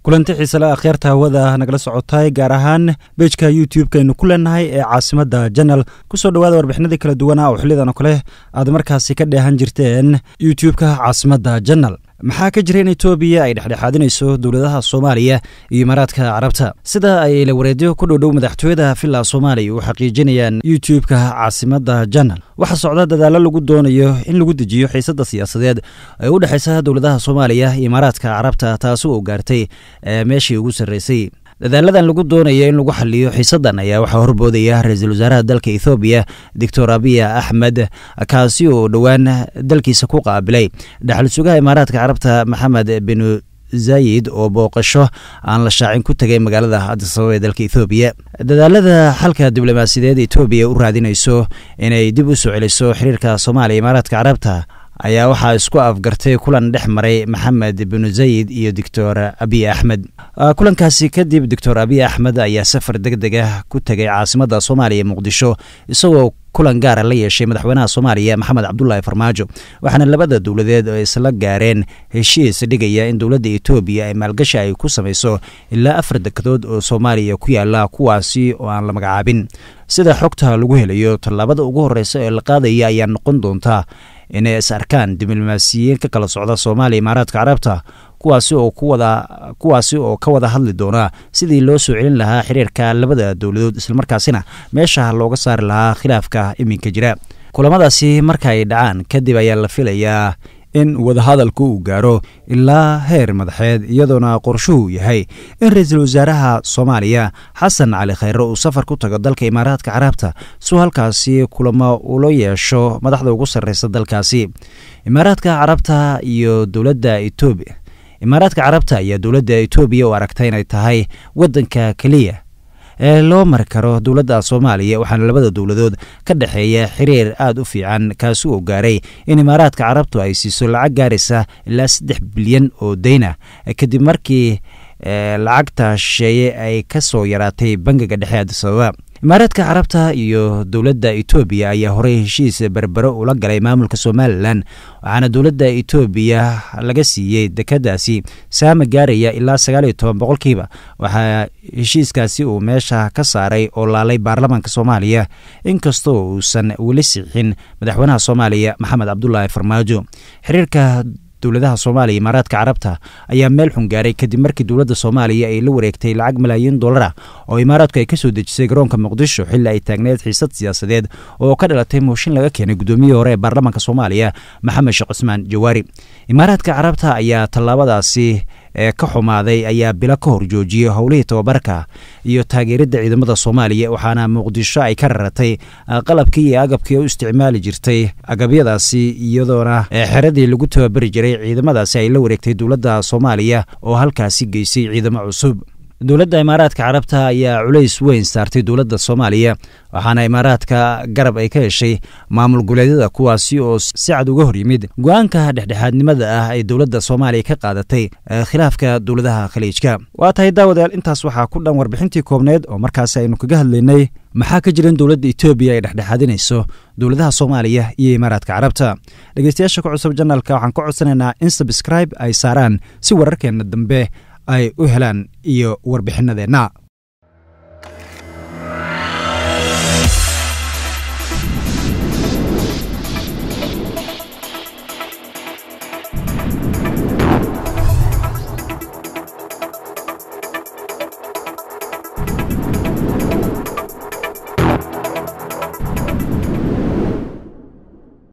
kulanti xiisele akhyaarta hawada nagala socotay gaar ahaan bejka youtube-kaaynu ku leenahay ee caasimada janal kusoo dhawaada warbixinadii kala duwana oo xilidan oo kale aad markaasi ka dheehan jirteen youtube-ka caasimada janal maxaa ka jira in etoobiya ay dhexdhexaadinayso dowladaha soomaaliya iyo imaaraadka carabta sida ay la wareedyo ku dhowdhow madaxtooyada villa soomaaliya u xaqiijinayaan youtube-ka caasimada janal waxaa socda dadaalo lagu doonayo in lagu dejiyo xiisada siyaasadeed ee u dhexeysa dowladaha soomaaliya iyo imaaraadka carabta taasi oo gaartay meeshii ugu sarreysay dadaaladan lagu doonaya in lagu xaliyo xiisadan ayaa waxaa horboodaya ra-iisul wasaaraha dalka ethoobiya doctor abiya axmed kaasi oo dhowaan dalkiisa ku qaabilay dhexal sugaha imaaraadka carabta maxamed binu zayid oo booqasho aan la shaacin ku tegay magaalada adisababa ee dalka ethoobiya dadaalada xalka diblomaasiyadeed etoobiya u raadinayso inay dib u soo celiso xiriirka soomaaliya imaaraadka carabta ayaa waxaa isku afgartay kulan dhex maray maxamed binu zayid iyo doctor abiy axmed kulankaasi kadib doctor abiy axmed ayaa safar deg deg ah ku tegay caasimada soomaaliya muqdisho isagoo kulan gaara la yeeshay madaxweynaha soomaaliya maxamed cabdulaahi farmaajo waxaana labada dowladeed oo isla gaareen heshiis dhigaya in dowladda etoobiya ay maalgashi ay ku samayso ilaa afar dekedood oo soomaaliya ku yaala kuwaasi oo aan la magacaabin sida xogta lagu helayo tallaabada ugu horreysa ee la qaadaya ayaa noqon doonta inay is arkaan diblomaasiyiin ka kala socda soomaaliya imaaraadka carabta kuwaasi oo kuwada kuwaasi oo ka wada hadli doona sidii loo soo celin lahaa xiriirka labada dowladood islamarkaasina meesha looga saari lahaa khilaafka iminka jira kulamadaasi marka ay dhacaan kadib ayaa la filayaa in wadahadalku uu gaaro ilaa heer madaxeed iyadoona qorshuhu yahay in ra-iisul wasaaraha soomaaliya xasan cali khayre uu safar ku tago dalka imaaraadka carabta suu halkaasi kulamo ula yeesho madaxda ugu sarreysa dalkaasi imaaraadka carabta iyo dowladda etoobiya imaaraadka carabta ayaa dowladda etoobiya u aragtay inay tahay waddanka keliya ee loo mari karo dowladda soomaaliya waxaana labada dowladood ka dhexeeya xiriir aada u fiican kaasi oo gaaray in imaaraadka carabtu ay siiso lacag gaaraysa ilaa saddex bilyan oo dayn ah kadib markii lacagta shisheeye ay ka soo yaraatay bangiga dhexe adisababa imaaraadka carabta iyo dowladda etoobiya ayaa horey heshiis berbero ula galay maamulka somalilan waxaana dowladda etoobiya laga siiyey dekadaasi saama gaaraya ilaa sagaal iyo toban boqolkiiba waxaa heshiiskaasi uu meesha ka saaray oo laalay baarlamaanka soomaaliya inkastoo uusan weli sixin madaxweynaha soomaaliya maxamed cabdulaahi farmaajo xiriirka dowladaha soomaaliya imaaraadka carabta ayaa meel xun gaaray kadib markii dowladda soomaaliya ay la wareegtay lacag malaayiin dollar ah oo imaaraadku ay ka soo dejisay garoonka muqdisho xilli ay taagneed xiisad siyaasadeed oo ka dhalatay mooshin laga keenay guddoomiyihii hore ee baarlamaanka soomaaliya maxamed sheekh cusmaan jawaari imaaraadka carabta ayaa tallaabadaasi ee ka xumaaday ayaa bilo ka hor joojiyey howlihii tababarka iyo taageeridda ciidamada soomaaliya waxaana muqdisho ay ka raratay qalabkii iyo agabkii u isticmaali jirtay agabyadaasi iyadoona xeradii lagu tababari jiray ciidamadaasi ay la wareegtay dowladda soomaaliya oo halkaasi geysay ciidamo cusub dowladda imaaraadka carabta ayaa culays weyn saartay dowladda soomaaliya waxaana imaaraadka garab ay ka heshay maamul goleedyada kuwaasi oo si cad uga hor yimid go-aanka dhexdhexaadnimada ah ay dowladda soomaaliya ka qaadatay khilaafka dowladaha khaliijka waa tahay daawadayaal intaas waxaa ku dhan warbixintii koobneed oo markaasi aynu kaga hadlaynay maxaa ka jira in dowladda etoobiya ay dhexdhexaadinayso dowladaha soomaaliya iyo imaaraadka carabta dhegeystayaasha ku cusub janalka waxaan ka codsanaynaa in sabscribe ay saaraan si wararkeenna dambe ay u helaan iyo warbixinadeenna